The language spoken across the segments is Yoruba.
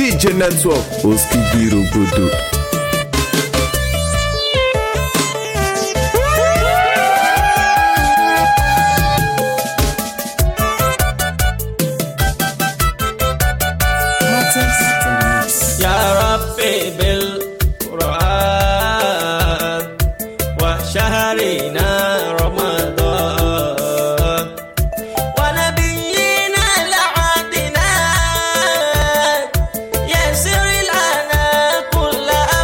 DJ Network Oskigi Rogodo. يا ربي بالقرآن وشهرنا رمضان ونبينا العدنان يسر لنا كل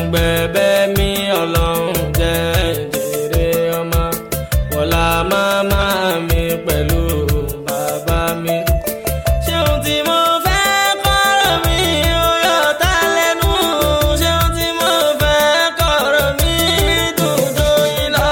gbẹ̀bẹ̀ mi ọlọ́run jẹ́ jèrè ọmọ wọlá màmá mi pẹ̀lú bàbá mi. ṣéun tí mo fẹ́ kọ́rọ̀ mi ó yọ tá lẹ́nu ṣéun tí mo fẹ́ kọ́rọ̀ mi dùn tó yín lọ.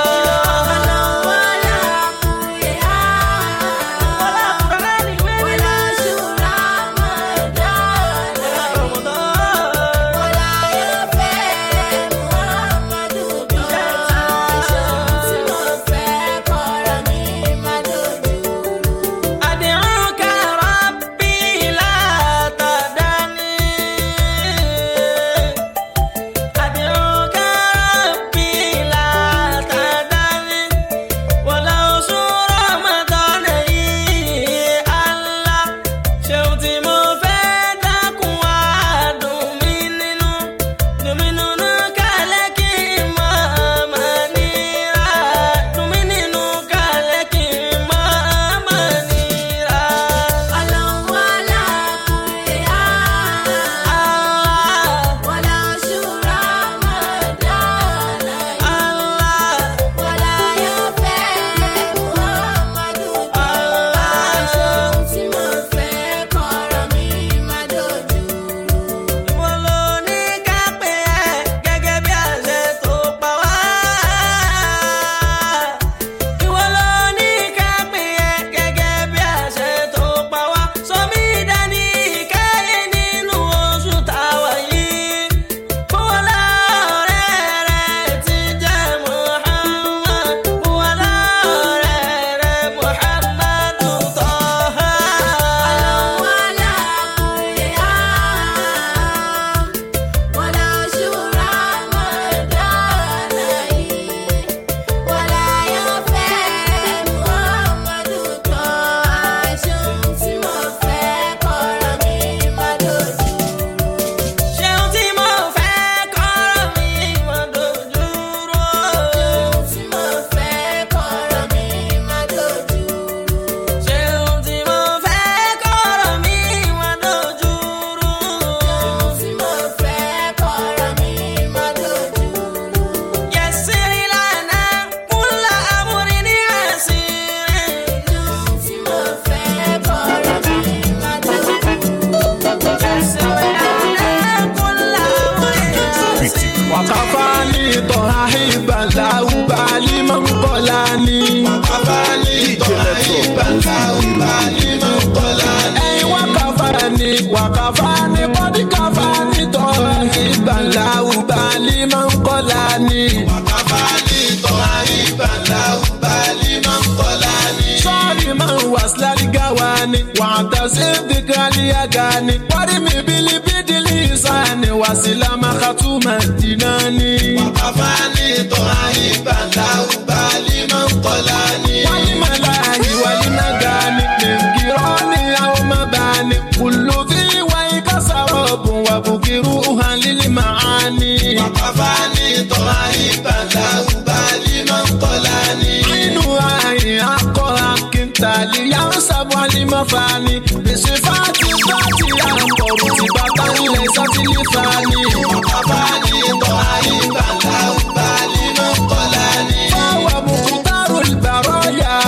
أدعوك ربي لا تدعني أدعوك ربي لا تدعني ولو سور رمضان الله شوتي مفيدك وادم منو دمنو كالك ما منيرا دمنو كالك ما منيرا الله Ìwọ ló ní ká pè ẹ́ gẹ́gẹ́ bí àṣẹ tó pa wá. Ìwọ ló ní ká pè ẹ́ gẹ́gẹ́ bí àṣẹ tó pa wá. Sọmí dání ìkẹyìn nínú oṣù táwa yìí. Bùwọ́lá ọ̀rẹ́ rẹ̀ ti jẹ́ Muhammad. Bùwọ́lá ọ̀rẹ́ rẹ̀ Muhammadu Tọ́há. Ṣéun tí mo fẹ́ kọ́rọ̀ mi mọ́ dojúrò. Ṣéun tí mo fẹ́ kọ́rọ̀ mi mọ́ dojúrò. Yẹ̀sìrì lànà kúnlá amúrin ní àṣírí. Yẹ̀sìrì lànà kúnlá amúrin ní àṣírí. Wakafani tohaiba laubali mankolani Ẹyin wakafani wakafani bọ́dí kafani tohaiba laubali mankolani Sọ́ọ̀rì máa ń wà síláàrí gáwani wàtà sí dìgàlì àgàni wárí mi bílí bídìlì ìsáni wàsílámà kàtúmà dínání. Walima lahi walima gani Mingironi au mabani Kullu fi wai kasarobu Wabukiru uhalili maani Ainu ayi ako hakin Tali yansabu alimafani Bisifati zati yankoru Tibata ile zati lifani Fawa mukutaru albaraya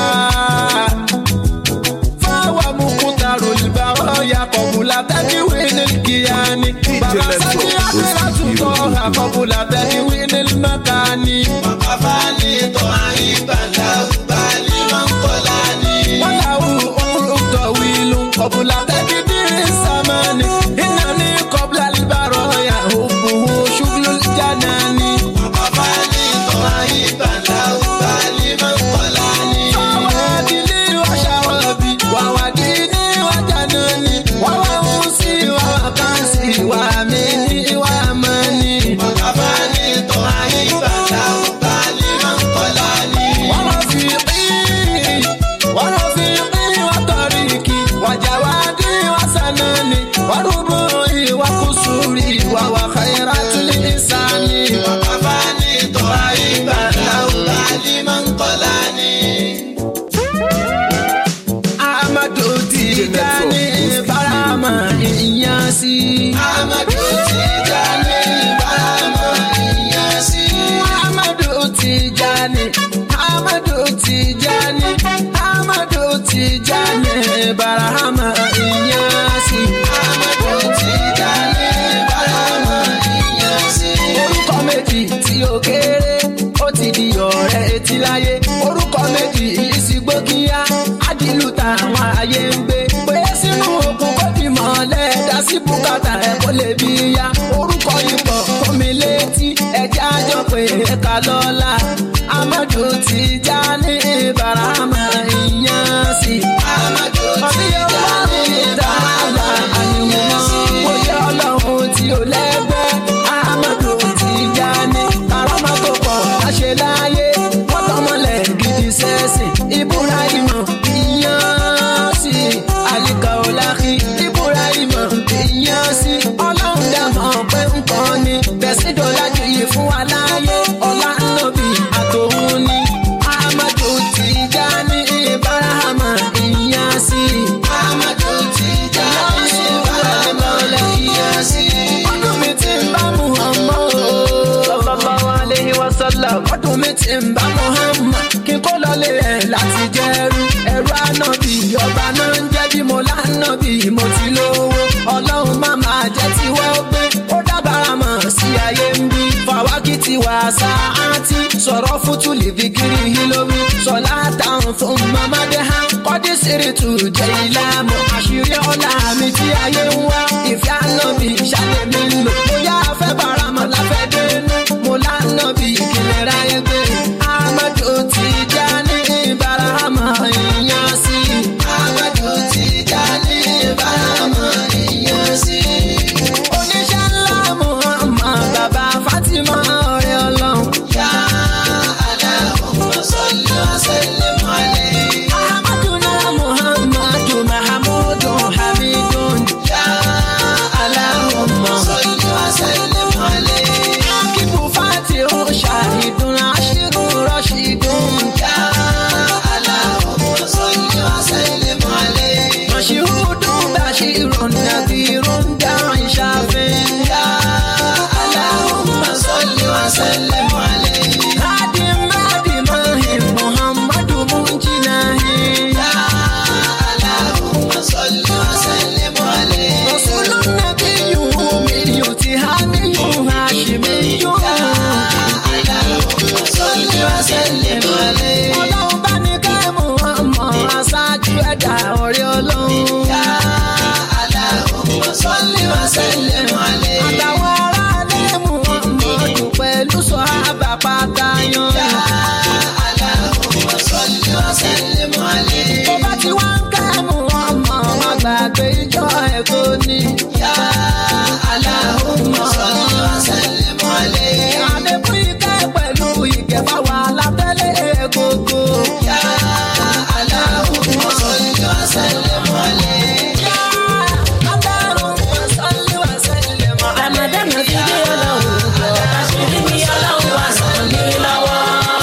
Fawa mukutaru albaraya Qabula tadwin alkiyani Barasani akhiratu toha Qabula tadwin almakani وله عمر طويل قبل تقدير الزمان إنني قبل البرايا حبه شغل الجنان فوادلي وشرابي ووديني وجناني ووصي وكاسي وامني واماني ورفيقي ورفيقي وطريقي وجوادي وسناني وربوعي وقصوري وهو خيرات الإنسان أحمد تيجاني برama إياسي Amadu Tijani Barama retí láyé orúkọ méjì ìsìgbó kíá ádìlú táwọn ayé ń gbé pé sínú òkun kó di mọ́lẹ̀ dá sí bùkátà ẹ̀ kó lè bí ya orúkọ ipò kọ́mi létí ẹ̀jẹ̀ àjọ pé ẹ̀ka lọ́la amadu ti já ní barama ìyàn sí. amadu ti já ní barama ìyàn sí. ó yẹ ọlọ́run tí ó lẹ́gbẹ́ amadu ti já ní barama tó pọ̀ láṣẹ láyé wọ́n tọmọlẹ̀ gidi sẹ́sìn ibrahim ìyàn sí. alika olahi ibrahim ìyàn sí. ọlọ́run dàmọ́ pé ń kọ́ ni bẹ̀sí dọ́là jù yìí fún wa láyé ọlá nàbì àtòun ni amadu ti já ní barahama ìyàn sí. amadu ti já ní barahama ìyàn sí. ọdún mi ti ń bá muhammad sallallahu alayhi wa sallam. ọdún mi ti ń bá muhammad kí n kó lọlé ẹ̀ láti jẹ́rú ẹ̀rú ànábì ọba náà ń jẹ́ bí mo lánàbì mo ti lówó ọlọ́run má máa jẹ́ tiwọ́ gbé ó dábàrà mọ̀ sí ayé ń bí fàwákì ti wà sáàtì sọ̀rọ̀ fútù lìfi kiri hilomi sọ̀lá táwọn fún mamadé hàn kọ́dí sírìtù jẹ́ ìlàmù àṣírí ọ̀la mi tí ayé ń wá ìfẹ́ ànábì ìṣàlẹ̀ mi ń lò bóyá afẹ́ bàrà mọ̀ láfẹ́ dénú mo lánàbì ìkìlẹ̀ ráyé gbé amadu ti já ní barahama ìyàn sí amadu ti já ní barahama ìyàn sí oníṣẹ́ ńlá muhammad bàbá fatima ọ̀rẹ́ ọlọ́run. yá aláhùn sọ́lé ọ̀sẹ̀lẹ̀ mọ́lẹ̀. ahamaduna muhammadu mahamudu hamidun. yá aláhùn sọ́lé ọ̀sẹ̀lẹ̀ mọ́lẹ̀. akíbu fatihu ṣahidun aṣíru rọ́ṣídùn. yá aláhùn sọ́lé ọ̀sẹ̀lẹ̀ mọ́lẹ̀. mọ̀ṣíhùdù bàṣírùn nàbírùn dáhùn ṣàfẹ́. yá aláhùn sọ́lé ọ̀sẹ̀lẹ̀ mọ́lẹ̀. hadi madi mahim muhammadu munjinahi. yá aláhùn sọ́lé ọ̀sẹ̀lẹ̀ mọ́lẹ̀. rasulun nabiyyu umiyyu tihaniyyu hashimiyyu. yá aláhùn sọ́lé ọ̀sẹ̀lẹ̀ mọ́lẹ̀. ọlọ́run bá ní ká muhammad aṣáájú ẹ̀dá ọ̀rẹ́ ọlọ́run. yá aláhùn sọ́lé ọ̀sẹ̀lẹ̀ mọ́lẹ̀. àtàwọn aráàlú muhammadu pẹ̀lú sọ́hábà pátá yan. yá aláhùn sọ́lé ọ̀sẹ̀lẹ̀ mọ́lẹ̀. tó bá ti wá ń ká muhammad wọn gbàgbé ìjọ ẹ̀kọ́ ni. yá aláhùn sọ́lé ọ̀sẹ̀lẹ̀ mọ́lẹ̀. àdébù ìkẹ́ pẹ̀lú ìkẹfà wà látẹ́lẹ̀ gbogbo. yá aláhùn sọ́lé ọ̀sẹ̀lẹ̀ mọ́lẹ̀. yá aláhùn sọ́lé ọ̀sẹ̀lẹ̀ mọ́lẹ̀. Ramadan ti dé ọlọ́run jọ, àṣírí mi ọlọ́run wá sàn mí lọ́wọ́.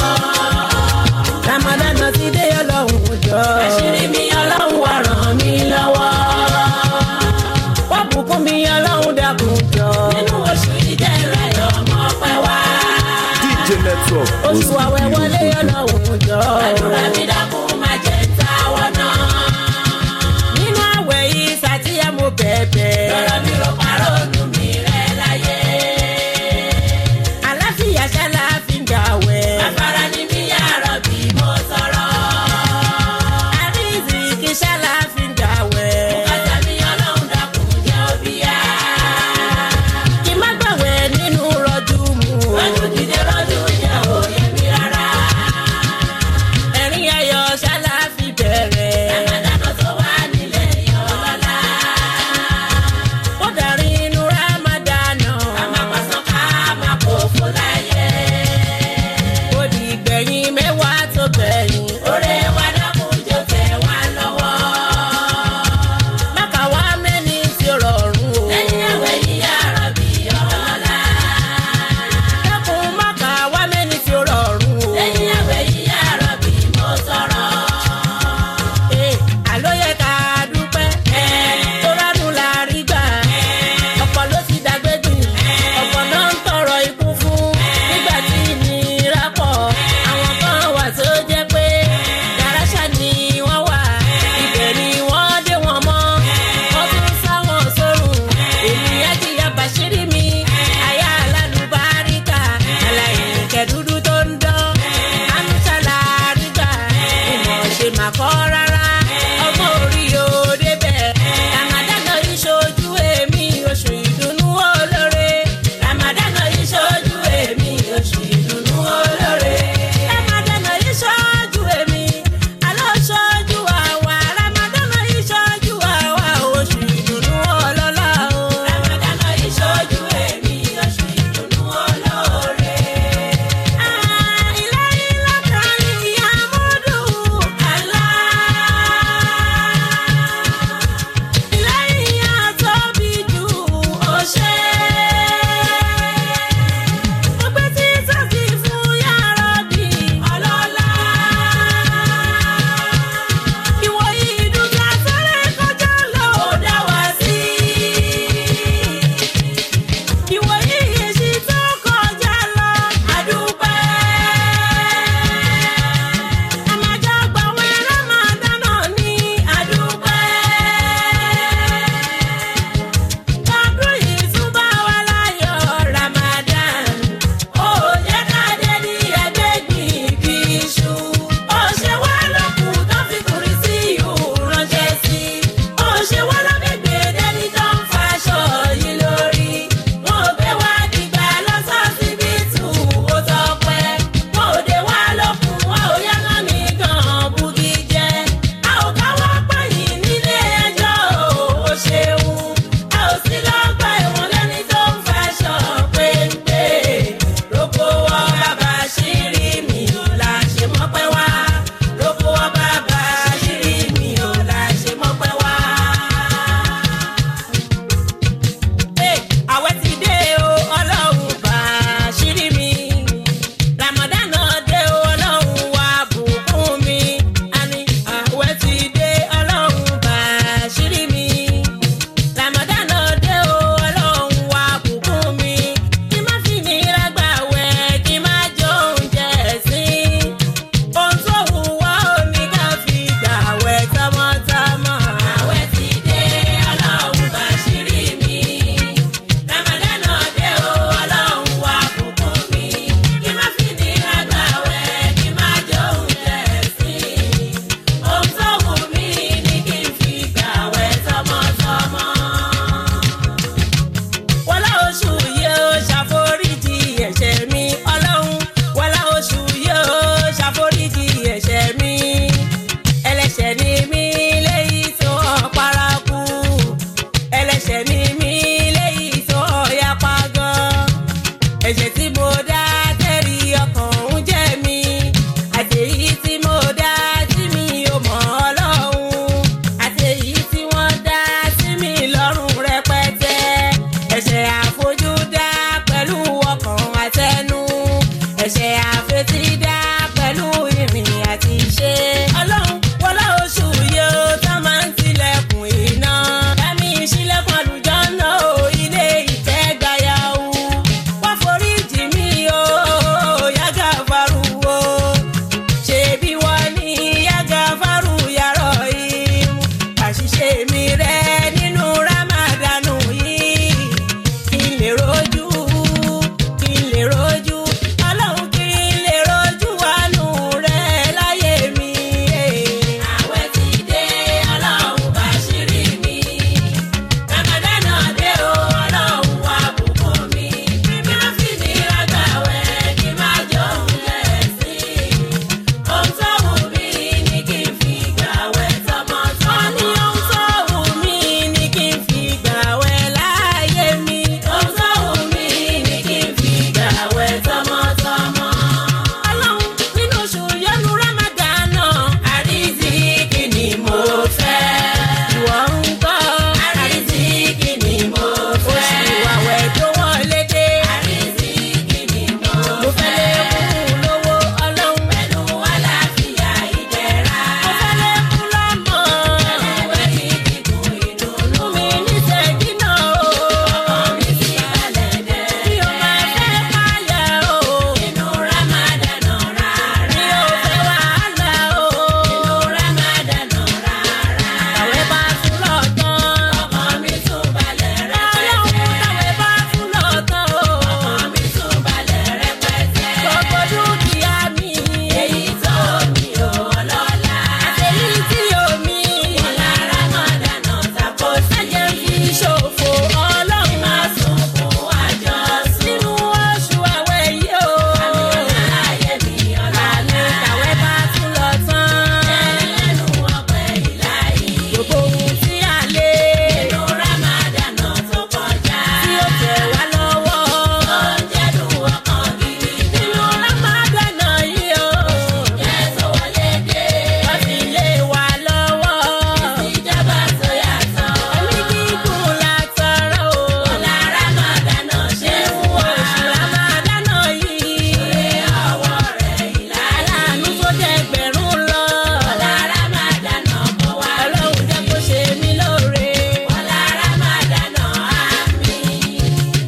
Ramadan ti dé ọlọ́run jọ, àṣírí mi ọlọ́run wá ràn mí lọ́wọ́. Wọ́n bùkún mi ọlọ́run dákun jọ. Nínú oṣù ìdẹ́rẹ́ ọmọ pẹ́ wá. DJ Network. Oṣù àwẹ̀ wọlé ọlọ́run jọ. Àdúrà mi dákun má jẹ́ ń táwọ́ náà. Nínú àwẹ̀ yìí sàtìyẹ́ mo bẹ̀bẹ̀. Lọ́rọ̀ mi ro parọ́ ọdún mi rẹ̀ láyé. Àláfíà ṣálá fi ń gbà wẹ̀. Afárá ni mi yàrá bí mo sọ̀rọ̀. Àríṣì kì í ṣálá fi ń gbà wẹ̀. Bùkátà mi ọlọ́run dákun jẹ́ òbí yá. Kì má gbàwẹ̀ nínú rọ́jú mu. Rọ́jú dìde rọ́jú jẹ́ òye mi rárá. Ẹ̀rín ayọ̀ ṣálá fi bẹ̀rẹ̀. Ramadan tó wà nílé yọ̀ lọ́la. Ó darí inú ẹ̀ṣẹ̀ tí mo dá tẹ́rì ọkàn ń jẹ́ mi àtẹ̀yí tí mo dá tí mi ò mọ̀ ọlọ́run àtẹ̀yí tí wọ́n dá sí mi lọ́rùn rẹpẹtẹ ẹ̀ṣẹ̀ àfojúdá pẹ̀lú ọkàn àtẹnu ẹ̀ṣẹ̀ àfetídá pẹ̀lú ìrìn àti ìṣe ọlọ́run wọlé oṣù yóò tá máa ń tilẹ̀kùn iná dámì sílẹ̀kùn àlùjọ́nà o ilé ìtẹ́gbáyàwó wá foríjì mí o yàgà faruwo ṣebí wọ́n ní yàgà faru yàrá yìí àṣìṣe mi rẹ nínú ramadanu yìí kí n lè rojú kí n lè rojú ọlọ́run kí n lè rojú àánú rẹ láyé mi. àwẹ̀ ti dé ọlọ́run bá ṣírí mi ramadana dé o ọlọ́run wá bùkún mi bí wọ́n fi ní rágbàwẹ̀ kí n má jọ òun lẹ́sìn ohun tó wù mí ni kí n fi gbàwẹ̀ tọmọtọmọ. ó ní ohun tó wù mí ni kí n fi gbàwẹ̀ láyé mi. ohun tó wù mí ni kí n fi gbàwẹ̀ tọmọtọmọ. ọlọ́run nínú oṣù yọnu rámàdánà àrísìkí ni mo fẹ́. ìwọ ń gbọ́ àrísìkí ni mo fẹ́. oṣù àwẹ̀ tó wọlé dé àrísìkí ni mo fẹ́. mo fẹ́ lè kún lówó ọlọ́run pẹ̀lú àlàáfíà ìdẹ̀ra. mo fẹ́ lè kún lọ́mọ pẹ̀lú ìdìbò ìdùnnú. mi ní sẹ́yìn náà o. ọkọ mi sì balẹ̀ dẹ́. mi ò máa fẹ́ káyà o. inú Ramadan rárá. mi ò fẹ́ wàhálà o. inú Ramadan rárá. àwẹ̀ bá tún lọ tán. ọkọ mi tún balẹ̀ rẹpẹtẹ. ọlọ́run táwẹ̀ bá tún lọ tán o. ọkọ mi tún balẹ̀ rẹpẹtẹ. gbogbo dúkìá mi. èyí tó mi ò lọ́la. àtẹ̀yí tí omi. ọ̀la Ramadan tako sí. ẹ̀jẹ̀ fi ṣòfò ọlọ́run. máa sùn fún àjọsùn. nínú oṣù àwẹ̀ yìí o. àmì ọ̀la ayé mi ọ̀la ní. àwẹ̀ bá tún lọ tán. ẹlẹ́nu ọpẹ́ ìláyé. gbogbo ohun tí a lé. nínú Ramadan tó kọjá. tí ó tẹ̀ wá lọ́wọ́. tó ń jẹ́ dùn ọkàn gidi. nínú Ramadan yìí o. jẹ́ tó wọlé dé. wọ́n fi lé wa lọ́wọ́. ìjọba tó yàtọ̀. ẹ̀mí gígùn la tọrọ o. ọ̀la Ramadan ṣe ń wọ oṣù Ramadan yìí. ṣe ọwọ́ rẹ̀ ìlà. aláàánú tó jẹ́ ẹgbẹ̀rún lọ. ọ̀la Ramadan kọ wá. ọlọ́run jẹ́ kó ṣe mí lóore. ọ̀la Ramadan àmín.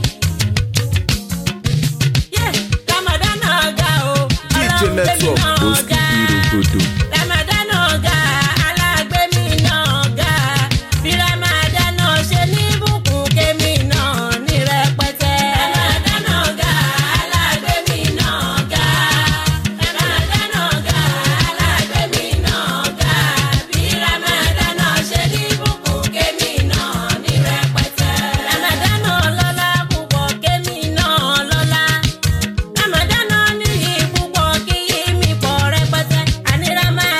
Yeah, Ramadan ga o. DJ Ọlọ́run gbé mi Network náà Oski ga. Irogodo. Ramadan ga, alágbèmí náà ga. Bí Ramadan ṣe ní bùkún kémi náà ní rẹpẹtẹ. Ramadan ga, alágbèmí náà ga. Ramadan ga, alágbèmí náà ga. Bí Ramadan ṣe ní bùkún kémi náà ní rẹpẹtẹ. Ramadan lọ́lá púpọ̀ kémi náà lọ́lá. Ramadan ní ìpúpọ̀ kí yí mi pọ̀ rẹpẹtẹ. Àní Ramadan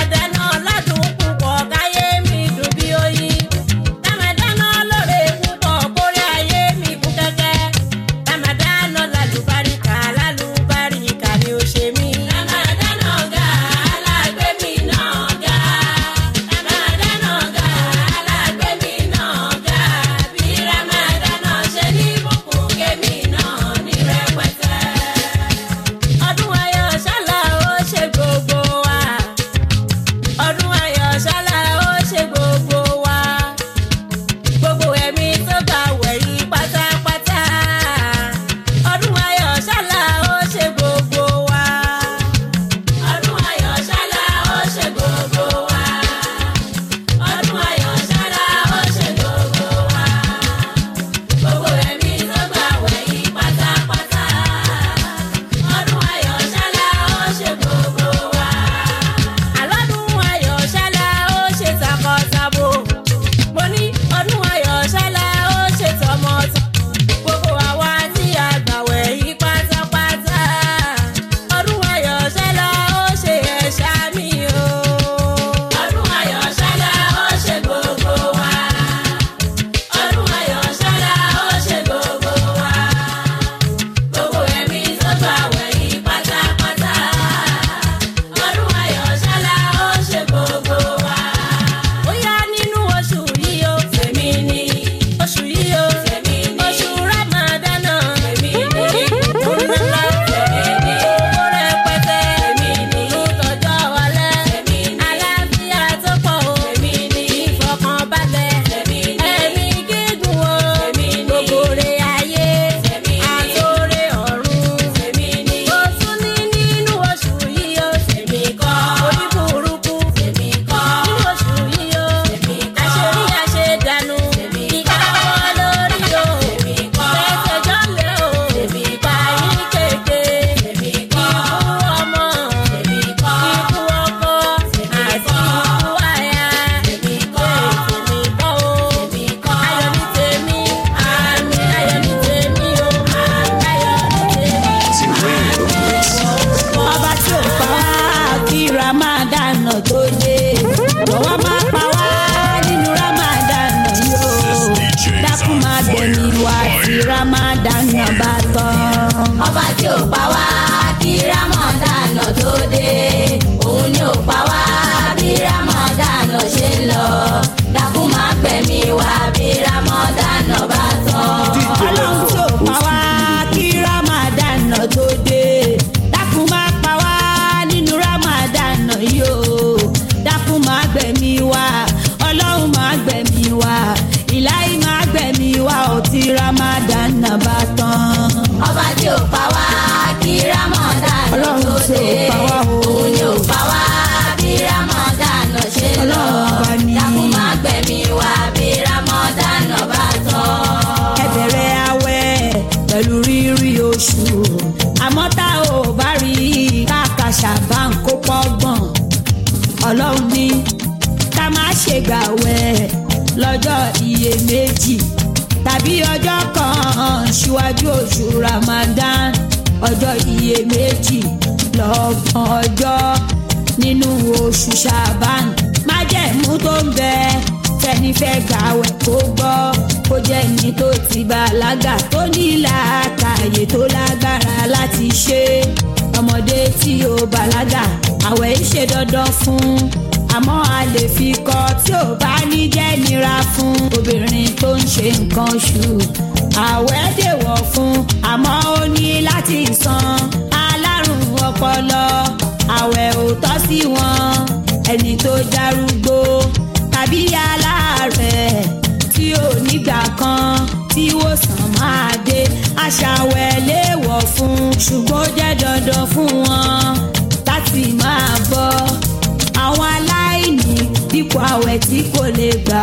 ò pa wá kí rámọ̀dánà tó dé òun ni ò pa wá bí rámọ̀dánà ṣe ń lọ dákun má gbẹ̀mí wá bí rámọ̀dánà bá tán. DJ ọlọ́run tí ò Network. pa wá kí ramadan tó dé dákun má pa wá nínú ramadan yìí o dákun má gbẹ̀mí wá ọlọ́run má gbẹ̀mí wá ìláyé má gbẹ̀mí wá ò tí ramadan bá tán. ọba tí ò pa wá kí rámọ̀dánà Ọlọ́run tó tí ò dé pa wá o. òun ni ò pa wá bí rámọ̀dánà ṣe ń lọ Ọlọ́run ọba ni. dákun má gbẹ̀mí wá bí rámọ̀dánà bá tán. ẹ bẹ̀rẹ̀ awẹ́ pẹ̀lú rírí oṣù àmọ́ tá ò bá rí káàkà ṣàbá ń kó pọ́gbọ̀n ọlọ́run ní ká má ṣe gbàwẹ̀ lọ́jọ́ iyèméjì tàbí ọjọ́ kan ṣíwájú oṣù ramadan ọjọ́ iyèméjì lọ́gbọ̀n ọjọ́ nínú oṣù ṣàbán májẹ̀mú tó ń bẹ tẹni fẹ́ gbàwẹ̀ kó gbọ́ kó jẹ́ ní tó ti bàlágà tó ní làákàyè tó lágbára láti ṣe ọmọdé tí ó bàlágà àwẹ̀ ń ṣe dandan fún àmọ́ a lè fi kọ́ tí ò bá ní jẹ́ nira fún obìnrin tó ń ṣe nǹkan oṣù àwẹ̀ dèwọ̀ fún àmọ́ ó ní láti san alárùn ọpọlọ àwẹ̀ ò tọ́ sí wọn ẹni tó darúgbó tàbí aláàárẹ̀ tí ò nígbà kan tí wòsàn máa dé aṣàwẹ̀ léèwọ̀ fún ṣùgbọ́n ó jẹ́ dandan fún wọn láti máa bọ́ àwọn aláìní dípò àwẹ̀ tí kò lè gbà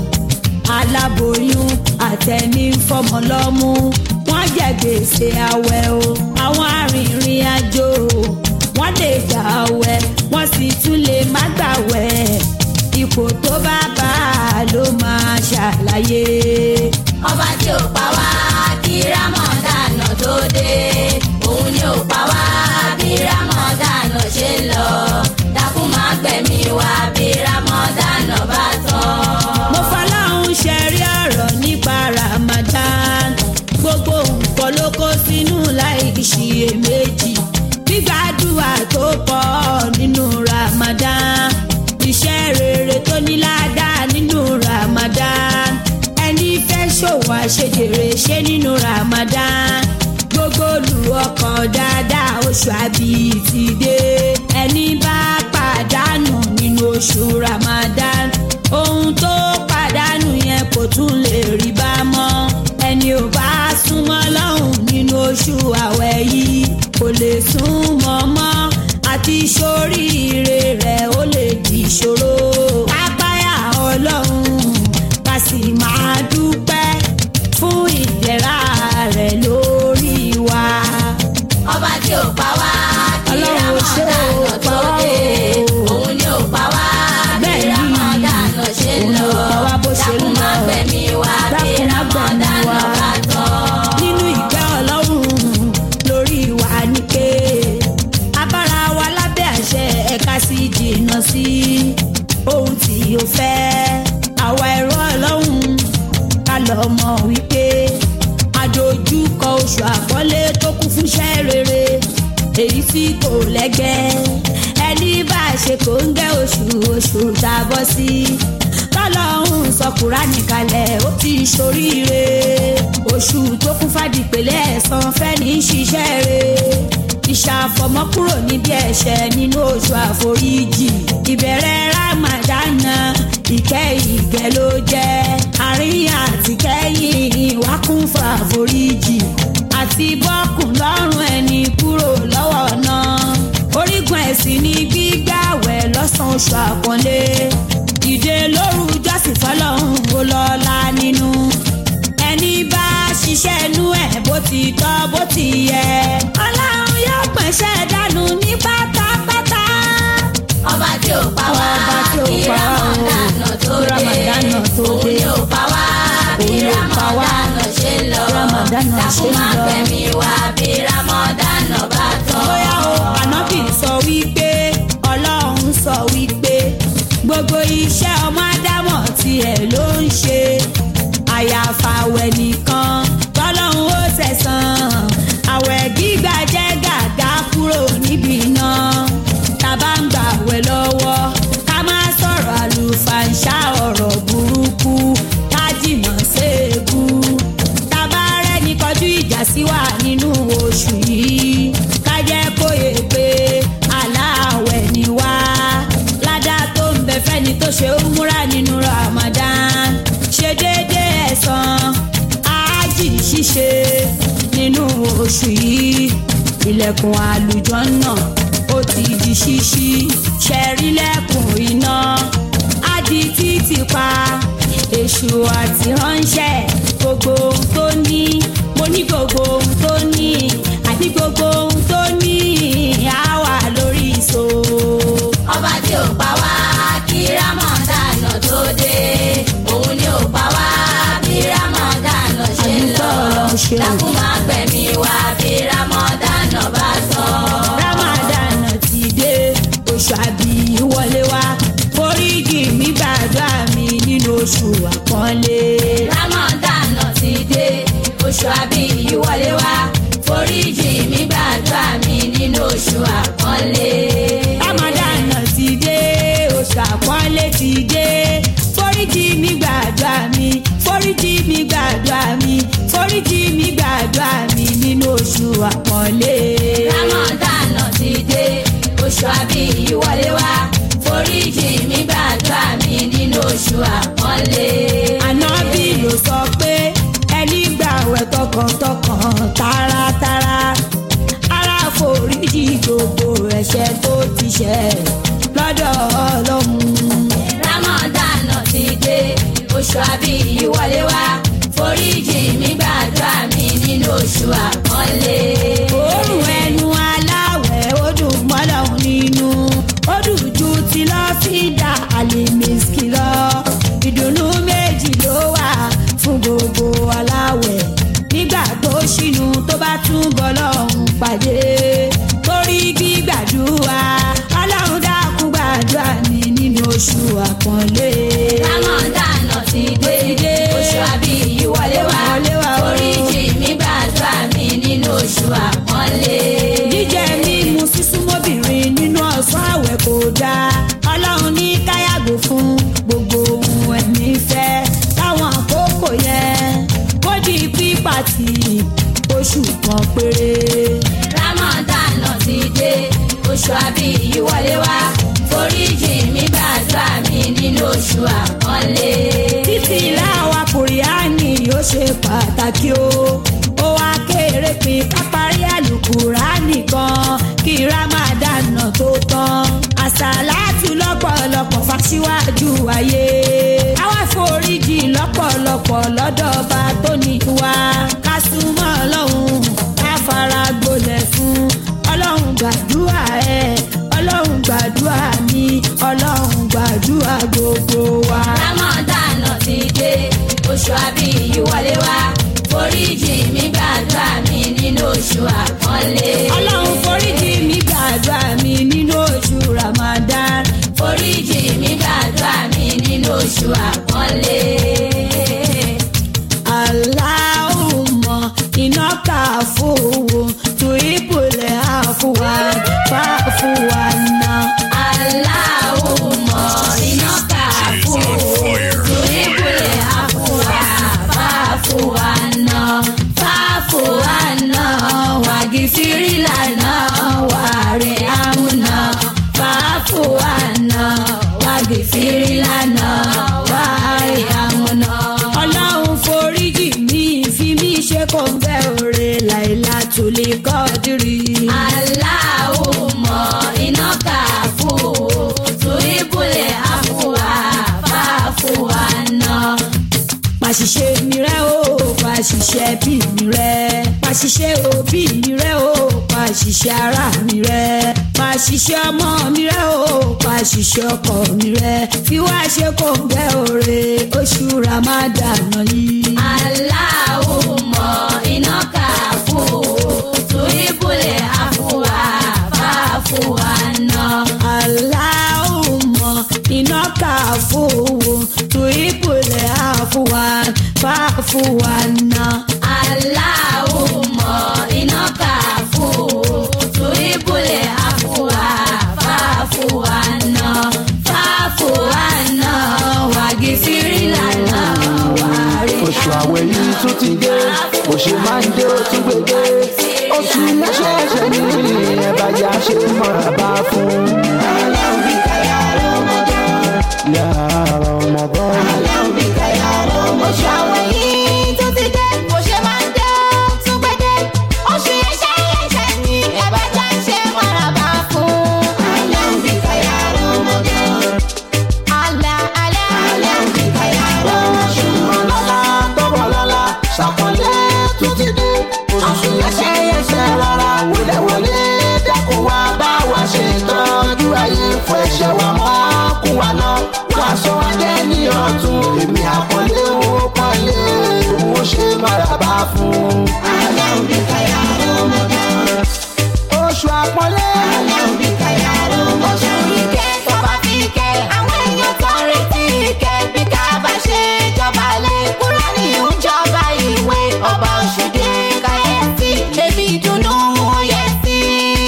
aláboyún àtẹni fọmọ lọ́mú wọ́n jẹ gbèsè àwẹ̀ o àwọn arìnrìn àjò wọ́n lè gbà àwẹ̀ wọ́n sì tún lè má gbàwẹ̀ ipò tó bá bá a ló máa ṣàlàyé. ọba tí ò pa wá kí rámọ̀dánà tó dé òun ni ò pa wá bí rámọ̀dánà ṣe ń lọ dákun má gbẹ̀mí wá bí rámọ̀dánà bá tán. mo fọláhùn ṣẹ̀rí ọ̀rọ̀ nípa ramadan gbogbo nǹkan ló kó sínú láì ṣiyèméjì gbígbàdúrà tó pọ̀ nínú ramadan iṣẹ́ rere tó ní ládàá nínú ramadan ẹni fẹ́ ṣòwò àṣejèrè ṣe nínú ramadan gbogbo olùwọkàn dáadáa oṣù àbí ti dé ẹni bá pàdánù nínú oṣù ramadan ohun tó pàdánù yẹn kò tún lè rí bá mọ́ ẹni ò bá súnmọ́ lọ́hùn nínú oṣù àwẹ̀ yìí kò lè súnmọ́ mọ́ àti sóríire rẹ̀ ó lè di ìṣòro kápáyà ọlọ́run ká sì máa dúpẹ́ fún ìdẹ̀ra rẹ̀ lórí wa. ọba tí ò pa wá kí Ọlọ́run ò ṣe ò rámọ̀dánà pa tó wá dé o. òun ni ò pa wá bí Bẹ́ẹ̀ni, rámọ̀dánà ṣe ń òun ni lọ ò pa wá bó ṣe ń dákun má lọ. gbẹ̀mí wá bí Dákun má gbẹ̀mí rámọ̀dánà wá. bá tán. nínú ìgbẹ́ ọlọ́run lórí wa ni pé abára wa lábẹ́ àṣẹ ẹ̀ka sí jìnnà sí ohun tí o fẹ́ àwa ẹ̀rọ ọlọ́run ká lọ mọ̀ wípé àdójúkọ oṣù àkọlé tó kún fúnṣẹ́ rere èyí tí kò lẹ́gẹ́ ẹni bá a ṣe kò ń gẹ́ oṣù oṣù tá a bọ́ sí tọ́lọ́hún sọ kúránì kalẹ̀ ó ti ṣoríire oṣù tó kún fàdìpẹ̀lẹ̀ ẹ̀sán fẹ́ni ṣiṣẹ́ re ìṣàfọ̀mọ́kúrò níbi ẹ̀ṣẹ̀ nínú oṣù àforíjì ìbẹ̀rẹ̀ ramadana ìkẹ́ ìgẹ̀ ló jẹ́ àríyàn àti kẹ́yìn wá kún fún àforíjì àti bọ́kùn lọ́rùn ẹni kúrò lọ́wọ́ náà orígun ẹ̀sìn ní gbígbàwẹ̀ lọ́sàn-án oṣù àpọ́nlé ìdè lóru jọ́sìn fọlọ́hún ó lọ́la nínú ẹni bá ṣiṣẹ́ inú ẹ̀ bó ti tọ́ bó ti yẹ ọlọ́run yóò pẹ̀ṣẹ̀ dànù ní pátápátá. ọba tí ò pa wá Ọba tí ò kí pa wá o, ramadana tó kí dé Ramadana tó òun dé. ni ò pa wá bí Òun ni ò pa wá. ramadana ṣe ń lọ Ramadana ṣe dákun ń má lọ. gbẹ̀mí wá bí ramadana bá tán. bóyá o ànábì sọ wípé ọlọ́run sọ wípé gbogbo iṣẹ́ ọmọ ádámọ̀ tiẹ̀ ló ń ṣe àyàfà àwẹ̀ nìkan tọ́lọ́run ó sẹ̀sán àwẹ̀ gbígbà jẹ́ ilẹ̀kùn àlùjọ náà ó ti di ṣíṣí ṣẹ̀rí lẹ́kùn iná á di títì pa èṣù àti ránṣẹ́ gbogbo ohun tó ní mo ní gbogbo ohun tó ní àti gbogbo ohun tó ní á wà lórí ìṣó. ọba tí ò pa wá kí rámọ̀dánà tó dé òun ni ò pa wá bí rámọ̀dánà ṣe ń lọ Ọlọ́run ṣeun. dákun máa gbẹ̀mí wá bí rámọ̀dánà bá tán. ramadan ti dé oṣù àbí wọlé wá foríjì mi gbàdúrà mi nínú oṣù àpọ́nlé. rámọ̀dánà ti dé oṣù àbí ìwọlé wá foríjì mi gbàdúrà mi nínú oṣù àpọ́nlé. ramadan ti dé oṣù àpọ́nlé ti dé foríjì mi gbàdúrà mi foríjì mi gbàdúrà mi foríjì mi gbàdúrà mi nínú oṣù àpọ́nlé. rámọ̀dánà ti dé oṣù àbí ìwọlé wá foríjì mi gbàdúrà mi nínú oṣù àpọ́nlé. ànábì ló sọ pé ẹni gbàwẹ̀ tọkàntọkàn taratara ara foríjì gbogbo ẹ̀ṣẹ̀ tó ti ṣẹ̀ lọ́dọ̀ ọlọ́run. rámọ̀dánà ti dé oṣù àbí ìwọlé wá foríjì mi gbàdúrà mi nínú oṣù àpọ́nlé. òórùn ẹnu aláwẹ̀ ó dùn mọ́lọ́hún nínú ó dùn ju ti lọ́fíìdà àlèmísìkì lọ ìdùnnú méjì ló wà fún gbogbo aláwẹ̀ nígbà tó ṣínú tó bá tún bọ́ lọ́hún pàdé torí gbígbàdúrà ọlọ́run dákun gbàdúrà mi nínú oṣù àpọ́nlé. rámọ̀dánà ti dé oṣù àbí ìwọlé wá Wọlé wá o. foríjì mi gbàdúrà mi nínú oṣù àpọ́nlé. jíjẹ mímu sísúnmọ́bìnrin nínú ọ̀sán àwẹ̀ kò dáa ọlọ́run ní káyàgò fún gbogbo ohun ẹ̀mí fẹ́ táwọn àkókò yẹn kó di pípàtì oṣù kan péré. rámọ̀dánà ti dé oṣù àbí ìwọlé wá foríjì mi gbàdúrà mi nínú oṣù àpọ́nlé. títí láwa kùrìánì ó ṣe pàtàkì o ó wá kéré pin kápárí àlùkùránì kan kí rámàdánà tó tán àṣàlátù lọ́pọ̀lọpọ̀ fàṣíwájú ayé àwa foríjì lọ́pọ̀lọpọ̀ lọ́dọ̀ ọba tó ní wa ká súnmọ́ ọlọ́run ká fara gbolẹ̀ fún ọlọ́run gbàdúrà ẹ̀ ọlọ́run gbàdúrà mi ọlọ́run gbàdúrà gbogbo wa. rámọ̀dánà ti dé oṣù àbí ìwọlé wá foríjì mi gbàdúrà mi nínú oṣù àpọ́nlé. ọlọ́run foríjì mi gbàdúrà mi nínú oṣù ramadan. foríjì mi gbàdúrà mi nínú oṣù àpọ́nlé. aláhùnmọ̀ iná kà fowó tu ìpìlẹ̀ àfùwà fàfùwà náà. aláwùmọ̀ iná kà fún torí kúlẹ̀ àfúwà fàfúwà náà fàfúwà náà wàgì fìrìlà náà wàrí àmúná fàfúwà náà wàgì fìrìlà náà wàrí àmúná. ọlọ́run foríjì mi fi mí ṣe kò ń bẹ́ òre láìla tó lè kọ́ dìrì. aláwùmọ̀ iná kà fún torí kúlẹ̀ àfúwà fàfúwà náà. pàṣìṣe mi rẹ o pàṣìṣe bí mi rẹ pàṣìṣe òbí mi rẹ o pàṣìṣe ara mi rẹ pàṣìṣe ọmọ mi rẹ o pàṣìṣe ọkọ mi rẹ fi wá ṣe kò ń gbẹ òre oṣù ramadan yìí. Aláwùmọ̀ iná kà fún torí bùlẹ̀ àfúwà fàfúwà náà. aláwùmọ̀ iná kà fowó tu ìpìlẹ̀ àfùwà fàfùwà náà. Aláwùmọ̀ iná kà fún torí bùlẹ̀ àfúwà fàfúwà náà. Fàfúwà náà wàgì fìrìlà náà wàrí. oṣù àwẹ̀ yìí tún ti dé oṣù máa ń dé ó tún gbèdé oṣù lẹ́sẹ̀ẹsẹ̀ ní ẹ̀bá yá ṣe mọ̀ra bá fún. yàrá ọmọbọ. oṣù àwẹ̀ yìí tó ti dé bó ṣe máa ń dé ó tún pẹ́ dé oṣù ẹ̀ṣẹ̀ ẹ̀ṣẹ̀ ni oṣù àpọ́nlé. Aláwọ̀ káyà oṣù ìkẹ́ tọ́ba fi kẹ́ àwọn èèyàn tó ń retí ìkẹ́ bí ká bá ṣe jọba lé kúránì ń jọba ìwé ọba oṣù dé káyẹ̀sí èmi ìdùnnú yẹ sí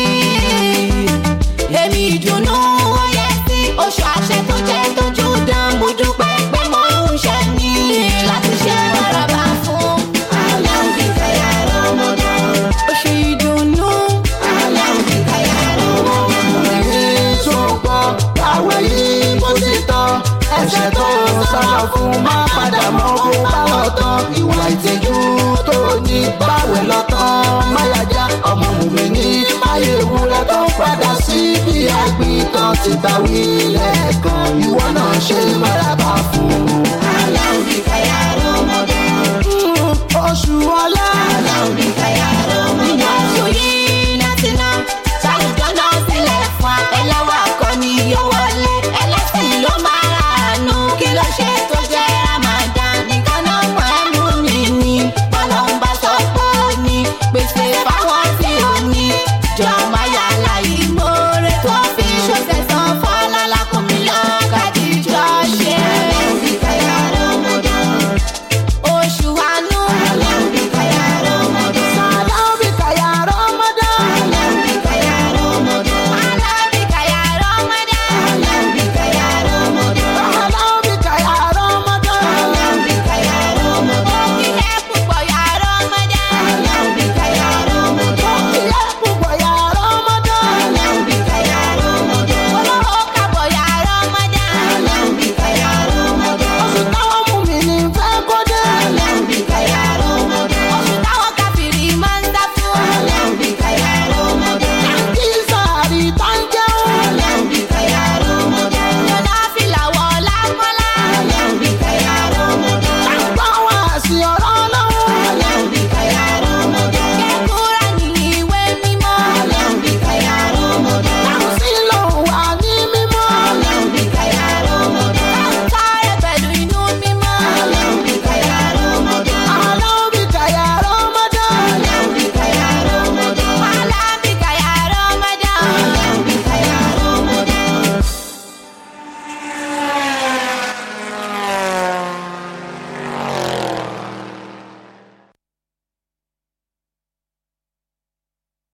èmi ìdùnnú yẹ sí oṣù àṣẹ tó jẹ́ tójú dán mo dúpẹ́ pé mo ń ṣe ní láti ṣe bárabá fún aláwọ̀ káyà ọmọdé oṣù ìdùnnú aláwọ̀ káyà ọmọdé èyí tó gbọ́ àwẹ̀ yìí bó ti tán ẹ̀ṣẹ̀ tó sábà fún má padà mọ́ bó bá lọ tán ìwà ìtìjú tó ní báwẹ̀ lọ tán máyájá ọmọ mùmí ní máyé ewúrẹ́ tó padà sí bí àgbìn tán ti gbà wí lẹ́ẹ̀kan ìwọ náà ṣe máraba fún un. aláwọ̀ káyà ọmọdé. oṣù ọlá